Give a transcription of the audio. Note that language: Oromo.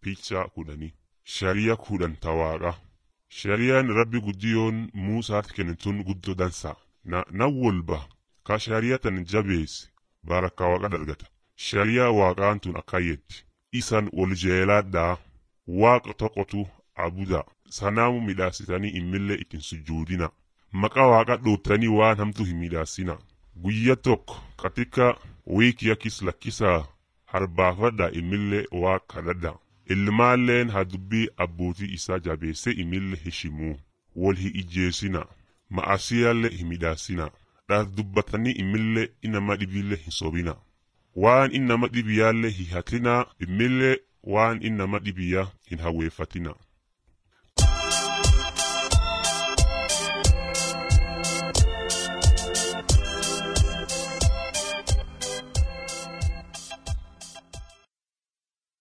picha kudhanii shari'a kudhan tawaaqa shari'aan rabbi guddiyoon muusaatti kennituun guddoo dansa na nan walba ka shari'a tan jabeesse barakkaa waaqa dargata shari'a waaqaan tun akkayyetti isan wal jeelaadhaa waaqa tokkotu abuda sanaamu midhaasitanii immillee ittiin sujuudina maqaa waaqa dhootanii waan hamtu hin midhaasina guyya tokko katika wiikiya kis lakkisaa harbaafadha immillee waa kadhadha ilmaalleen haa dubbii abbootii isaa jabeesse imillee heshimuu wal hi ijjeesina ma'asiyaallee hin midhaasina dhaas dubbatanii imillee inama dhibillee hin sobina waan innama dhibiyaallee hi hatinaa immillee waan innama dhibiyaa hin hawweeffatina